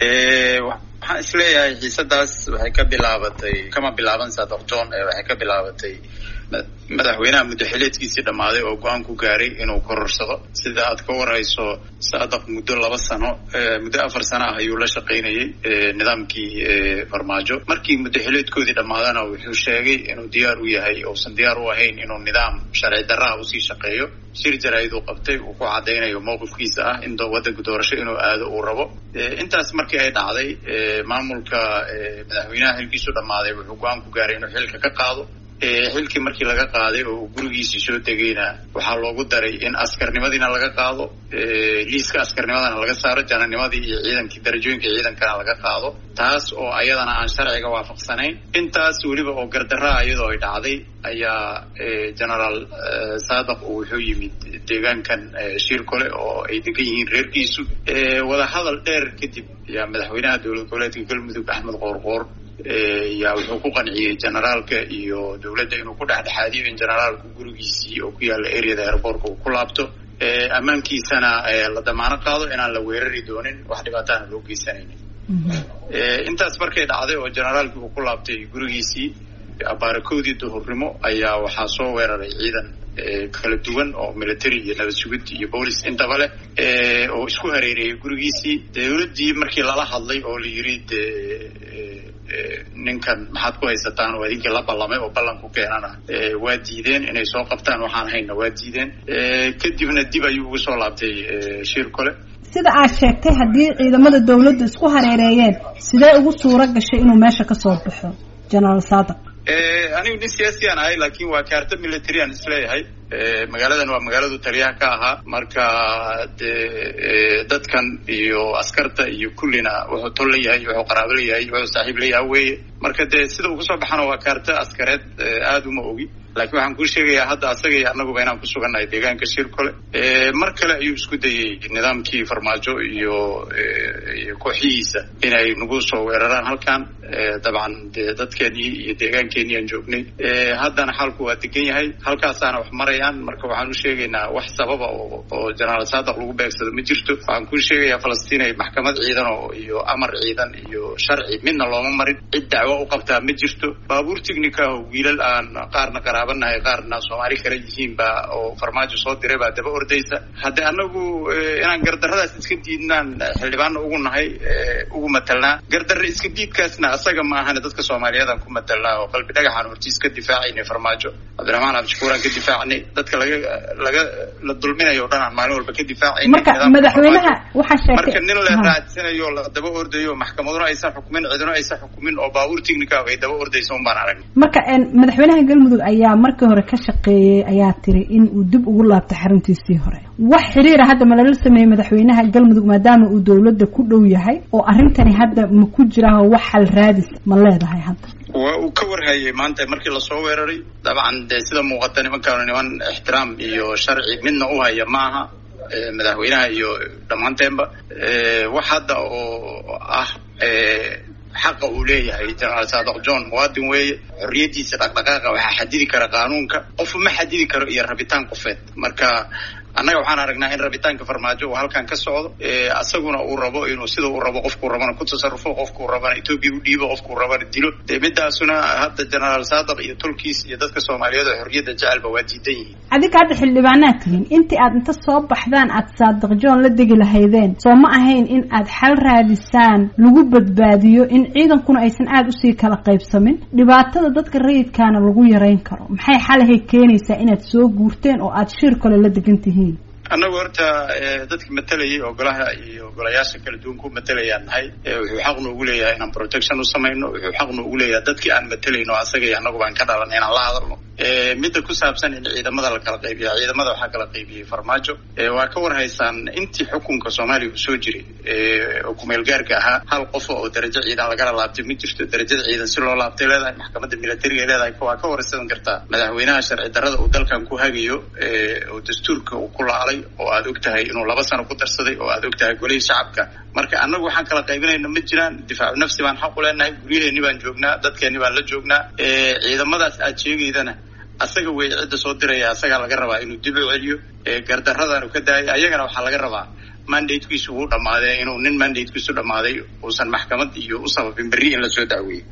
waxaan isleeyahay xiisadaas waxay ka bilaabatay kama bilaaban saadaq john waxay ka bilaabatay madaxweynaha muddaxileedkiisii dhammaaday oo go-aan ku gaaray inuu kororsado sida aad ka warayso saadaq muddo laba sano muddo afar sano ah ayuu la shaqaynayay nidaamkii farmaajo markii muddaxileedkoodii dhammaadana wuxuu sheegay inuu diyaar u yahay uusan diyaar u ahayn inuu nidaam sharci darraha usii shaqeeyo shir jaraa'id uu qabtay uu ku caddaynayo mowqifkiisa ah in waddanka doorasho inuu aado uu rabo intaas markii ay dhacday maamulka madaxweynaha xilkiisu dhammaaday wuxuu go-aan ku gaaray inuu xilka ka qaado xilkii markii laga qaaday oo uu gurigiisii soo degayna waxaa loogu daray in askarnimadiina laga qaado liiska askarnimadana laga saaro jananimadii iyo ciidankii darajooyinka ciidankana laga qaado taas oo ayadana aan sharciga waafaqsanayn intaas weliba oo gardaraa iyadoo ay dhacday ayaa genaraal saadaq uu wuxuu yimid deegaankan shirkole oo ay degan yihiin reerkiisu wadahadal dheer kadib ayaa madaxweynaha dowlad goboleedka galmudug axmed qoorqoor yaa wuxuu ku qanciyey generaalka iyo dowladda inuu ku dhexdhexaadiyo in generaalku gurigiisii oo ku yaalla areada airbortka uu ku laabto ammaankiisana la damaano qaado inaan la weerari doonin wax dhibaataana loo geysanaynin intaas markay dhacday oo generaalkii uu ku laabtay gurigiisii abaarakoodii duhurnimo ayaa waxaa soo weeraray ciidan kala duwan oo military iyo nabad sugid iyo boolis intaba leh oo isku hareereeyay gurigiisii dowladdii markii lala hadlay oo la yiri de ninkan maxaad ku haysataan oo idinkii la ballamay oo ballan ku keenana waa diideen inay soo qabtaan waxaan hayna waa diideen kadibna dib ayuu ugu soo laabtay shir kole sida aad sheegtay haddii ciidamada dowladdu isku hareereeyeen sidee ugu suuro gashay inuu meesha ka soo baxo genaraal saadaq anigu nin siyaasiyaan ahay laakiin waa kaarta military aan isleeyahay magaaladan waa magaaladu taliyaha ka ahaa marka de dadkan iyo askarta iyo kullina wuxuu tol leeyahay wuxuu qaraabo leeyahay wuxuu saaxiib leeyahay weye marka dee sida uu kusoo baxana waa kaarta askareed aada uma ogi laakiin waxaan kuu sheegayaa hadda asaga iyo annaguba inaan ku sugannahay deegaanka shirkole mar kale ayuu isku dayey nidaamkii farmaajo iyo iyo kooxihiisa inay nagu soo weeraraan halkan dabcan de dadkeenii iyo deegaankeenii aan joognay haddana xaalku waa degan yahay halkaasaana wax marayaan marka waxaan u sheegaynaa wax sababa oo oo genaraal saadaq lagu beegsado ma jirto waxaan kuu sheegayaa falastiin ay maxkamad ciidan oo iyo amar ciidan iyo sharci midna looma marin cid dacwo u qabtaa ma jirto baabuur tignika oo wiilal aan qaarna qaraabanahay qaarna soomaali kale yihiin baa oo farmaajo soo diray baa daba ordaysa haddii anagu inaan gardarradaas iska diidnaan xildhibaana ugu nahay ugu matalnaa gardarre iska diidkaasna asaga ma ahane dadka soomaaliyeedaan ku matalnaa oo qalbi dhagaxaan hortiis ka difaacaynay farmaajo cabdiraxmaan cabdishakuuraan ka difaacnay dadka laga laga la dulminayo o dhan aan maalin walba ka difaacayna marka madaxweynaha waxaa sheegtay marka nin la raadsanayo la daba ordayo maxkamaduna aysan xukumin ciduna aysan xukumin oo baabuur tignika ay daba ordaysa un baan aragnay marka madaxweynaha galmudug ayaa markii hore ka shaqeeyey ayaa tiri in uu dib ugu laabtay xaruntiisii hore wax xiriira hadda ma lala sameeyey madaxweynaha galmudug maadaama uu dowladda ku dhow yahay oo arrintani hadda ma ku jiraaho wax xal raadis ma leedahay hadda waa uu ka warhayay maanta markii lasoo weeraray dabcan dee sida muuqata nimankaanu niman ixtiraam iyo sharci midna u haya ma aha madaxweynaha iyo dhammaanteenba wax hadda oo ah xaqa uu leeyahay genaraal saadaq john muwaadin weeye xorriyaddiisa dhaqdhaqaaqa waxaa xadidi kara qaanuunka qofu ma xadidi karo iyo rabitaan qofeed marka annaga waxaan aragnaa in rabitaanka farmaajo uu halkan ka socdo asaguna uu rabo inuu sida uu rabo qofkuu rabana ku tasarufo qofkuu rabana etoobiya u dhiibo qofkuu rabana dilo dee midaasuna hadda genaraal saadaq iyo tolkiis iyo dadka soomaaliyeed oo xorriyadda jecelba waa diidan yihiin adinka hadda xildhibaanaad tihiin intii aad inta soo baxdaan aad saadaq john la degi lahaydeen soo ma ahayn in aad xal raadisaan lagu badbaadiyo in ciidankuna aysan aada usii kala qaybsamin dhibaatada dadka rayidkaana lagu yarayn karo maxay xalahay keenaysaa inaad soo guurteen oo aad shir kale la degan tihiin annagu horta dadka matalayay oo golaha iyo golayaasha kala duwan ku matalayaan nahay wuxuu xaq noogu leeyahay inaan protection u samayno wuxuu xaq noogu leeyahay dadkii aan matalayno asaga iyo annagu baan ka dhalanay inaan la hadalno midda ku saabsan in ciidamada la kala qaybiya ciidamada waxaa kala qaybiyey farmaajo waa ka war haysaan intii xukunka soomaaliya uu soo jiray oo kumeel gaarka ahaa hal qof oo darajo ciidan lagala laabtay ma jirto darajada ciidan si loo laabtay leedahay maxkamadda militariga leedahay waa ka waraysan kartaa madaxweynaha sharci darrada uu dalkan ku hagayo oo dastuurka uu ku laalay oo aad og tahay inuu laba sano ku darsaday oo aad og tahay golihii shacabka marka annagu waxaan kala qaybinayna ma jiraan difaacu nafsi baan xaq u leenahay guryaheeni baan joognaa dadkeeni baan la joognaa ciidamadaas aad sheegaydana asaga weeye cidda soo diraya asagaa laga rabaa inuu dib u celiyo gardarradaanu ka daayay ayagana waxaa laga rabaa mandatekiisu wuu dhammaaday inuu nin mandatekiisu dhammaaday uusan maxkamad iyo u sababin berri in lasoo dacweeyey